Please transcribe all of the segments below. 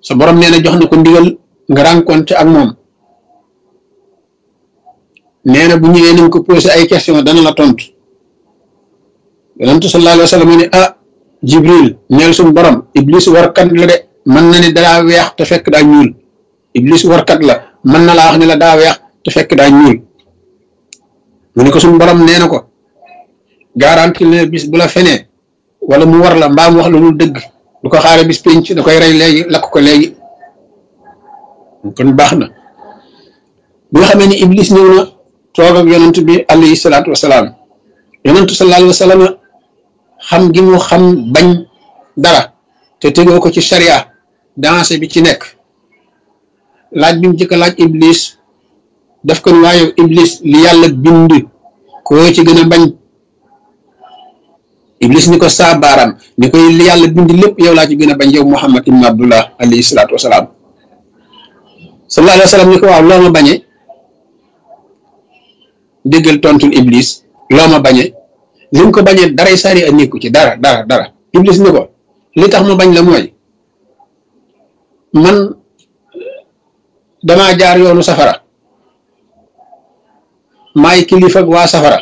sa borom nee na jox na ko ndigal nga rencontré ak moom nee na bu ñëwee nañ ko posé ay question dana la tontu yonentu sallallahu alayhi wa sallam ne ah jibril neel suñu borom iblis warkat la de mën na ni daa weex te fekk daa ñuul iblis warkat la mën na laa wax ne la daa weex te fekk daa ñuul mu ne ko suñu borom nee na ko garanti ne bis bu la fenee wala mu war la mbaam wax la lu dëgg du ko xaare bis pénc da koy rey léegi lakk ko léegi kon baax na bi nga xamee ni iblis ñëw na toog ak yonent bi alayhi salaatu wasalaam yonentu sallallahu alayhi wa sallam xam gi mu xam bañ dara te tegoo ko ci sharia dansé bi ci nekk laaj bi mu jëkk laaj iblis daf ko ni waaye iblis li yàlla bind koo ci gën a bañ iblis ni ko saa baaraam ni koy li yàlla bind lépp yow laa ci gën a bañ yow muhammad ibn abdullah alayhi salaatu wasalaam sallallahu alayhi wa sallam ni ko waaw loo ma bañee déggal tontul iblis loo ma bañee li mu ko bañee daray sari a nekku ci dara dara dara iblis ni ko li tax ma bañ la mooy man damaa jaar yoonu safara maay kilifa ak waa safara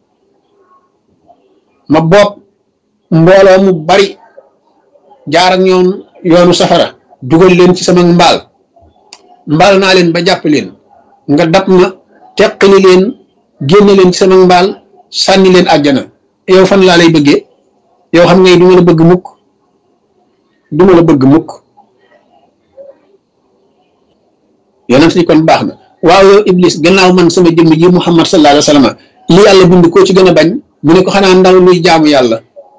ma bopp mbooloo mu bari jaar ak ñoom yoonu safara dugal leen ci sama mbaal mbaal naa leen ba jàpp leen nga dab ma teqali leen génne leen ci sama mbaal sànni leen àjjana yow fan laa lay bëggee yow xam ngay du ma la bëgg mukk du ma la bëgg mukk yonent ni kon baax na waaw yow iblis gannaaw man sama jëmm ji muhammad sallallahu alayhi wa sallam li yàlla bind koo ci gën a bañ mu ne ko xanaa ndaw luy jaamu yàlla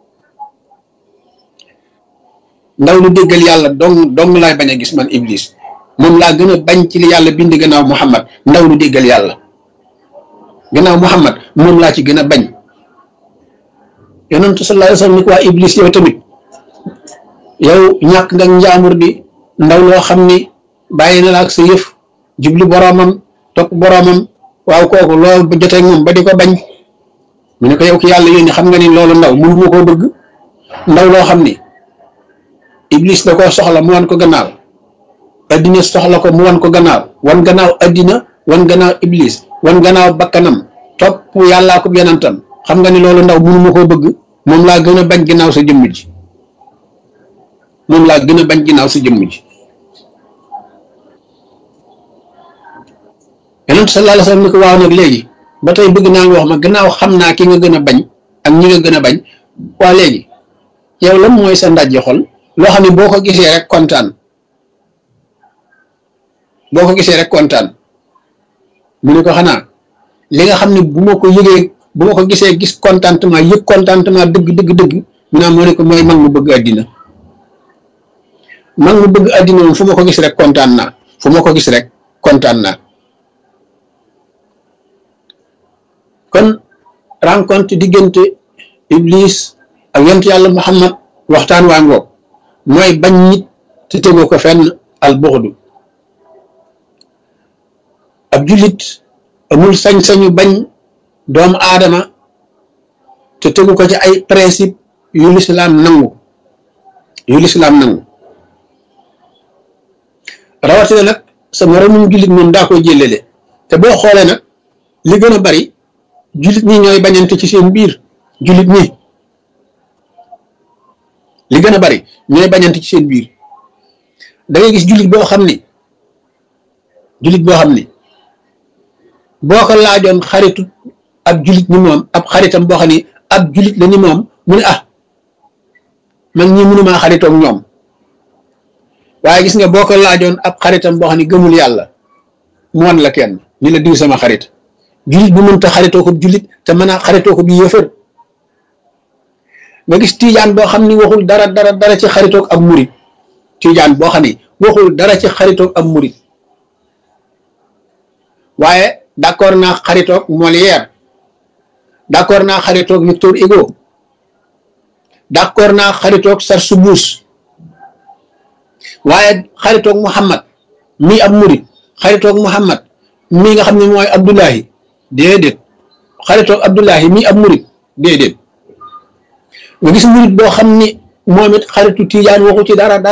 ndaw lu déggal yàlla dong dong laay bañ a gis man iblis moom laa gën a bañ ci li yàlla bind gannaaw muhammad ndaw lu déggal yàlla gannaaw muhammad moom laa ci gën a bañ yonentu sallallahu alayhi wa sallam ni ko waa iblis yow tamit yow ñàkk nga njaamur bi ndaw loo xam ni bàyyi na la ak sa yëf jubli boroomam topp boroomam waaw kooku loolu ba jotee moom ba di ko bañ mu ne ko yow ki yàlla yónni xam nga ni loolu ndaw mënu ma koo bëgg ndaw loo xam ni iblis da koo soxla mu wan ko gannaaw addina soxla ko mu wan ko gannaaw wan gannaaw addina wan gannaaw iblis wan gannaaw bakkanam topp yàllaa ko yonentam xam nga ni loolu ndaw mënu ma koo bëgg moom laa gën a bañ ginnaaw sa jëmm ji moom laa gën a bañ ginnaaw sa jëmm ji yonent sallallahu alayhi wasallam ni ko waaw nag léegi ba tey bëgg naa nga wax ma gannaaw xam naa ki nga gën a bañ ak ñi nga gën a bañ waa léegi yow lan mooy sa ndajji xol loo xam ne boo ko gisee rek kontaan boo ko gisee rek kontaan mu ne ko xanaa li nga xam ne bu ma ko yëgee bu ma ko gisee gis contentement yëg contentement dëgg dëgg dëgg mu naa moo ne ko mooy mag mu bëgg àddina mag mu bëgg àddina moom fu ma ko gis rek kontaan naa fu ma ko gis rek kontaan naa kon rencontre diggante iblis ak yonent yàlla muhammad waxtaan waa ngoog mooy bañ nit te tegoo ko fenn al buxdu ab jullit amul sañ-sañu bañ doomu aadama te tegu ko ci ay principe yu lislaam nangu yu lislaam nangu rawatina nag sa moromum jullit moom daa koy jëlele te boo xoolee nag li gën a bari jullit ñi ñooy bañante ci seen biir jullit ñi li gën a bari ñooy bañante ci seen biir da ngay gis jullit boo xam ni jullit boo xam ni boo ko laajoon xaritu ab jullit ni moom ab xaritam boo xam ni ab jullit la ni moom mu ne ah man ñi mënumaa xaritoog ñoom waaye gis nga boo ko laajoon ab xaritam boo xam ni gëmul yàlla mu wan la kenn ni la diw sama xarit jullit bu mënta xaritoo ko jullit te mën a xaritoo ko bi yëfër nga gis tiijaan boo xam ni waxul dara dara dara ci xaritoog ab murit tiijaan boo xam ni waxul dara ci xaritoog ab murit waaye d'accord naa xaritoog Molière d'accord naa xaritoog Victor Hugo d'accord naa xaritoog Sarsoubouz waaye xaritoog Muhammad mii ab murit xaritoog Muhammad mii nga xam ne mooy Abdullahi déedéet xaritoog Abdullahi mii ab murit déedéet nga gis murit boo xam ni moom it xaritu Tijaan waxu ci dara dara